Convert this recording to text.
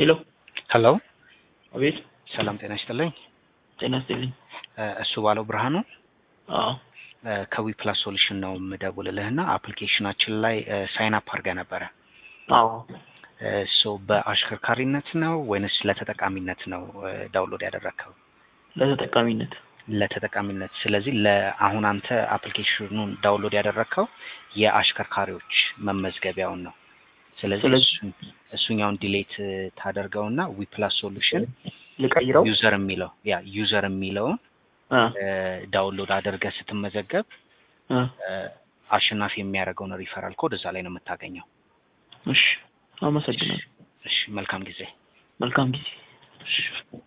ሄሎ ሄሎ አቤት ሰላም ጤና ይስጥልኝ። ጤና ይስጥልኝ። እ እሱ ባለው ብርሃኑ አዎ እ ከዊ ፕላስ ሶሉሽን ነው የምደውልልህና አፕሊኬሽናችን ላይ ሳይን አፕ አድርገህ ነበረ። አዎ ሶ በአሽከርካሪነት ነው ወይንስ ለተጠቃሚነት ነው እ ዳውንሎድ ያደረግከው? ለተጠቃሚነት ለተጠቃሚነት። ስለዚህ ለአሁን አንተ አፕሊኬሽኑን ዳውንሎድ ያደረግከው የአሽከርካሪዎች መመዝገቢያውን ነው። ስለዚህ ስለዚህ- እሱን- እሱኛውን ዲሌት ታደርገውና ዊ ፕላስ ሶሉሽን ልቀይረው? ዩዘር የሚለው ያ ዩዘር የሚለውን አ እ ዳውንሎድ አድርገህ ስትመዘገብ አ እ አሸናፊ የሚያደርገውን ሪፈራል ኮድ እዛ ላይ ነው የምታገኘው። እሺ አመሰግናለሁ። እሺ መልካም ጊዜ። መልካም ጊዜ። እሺ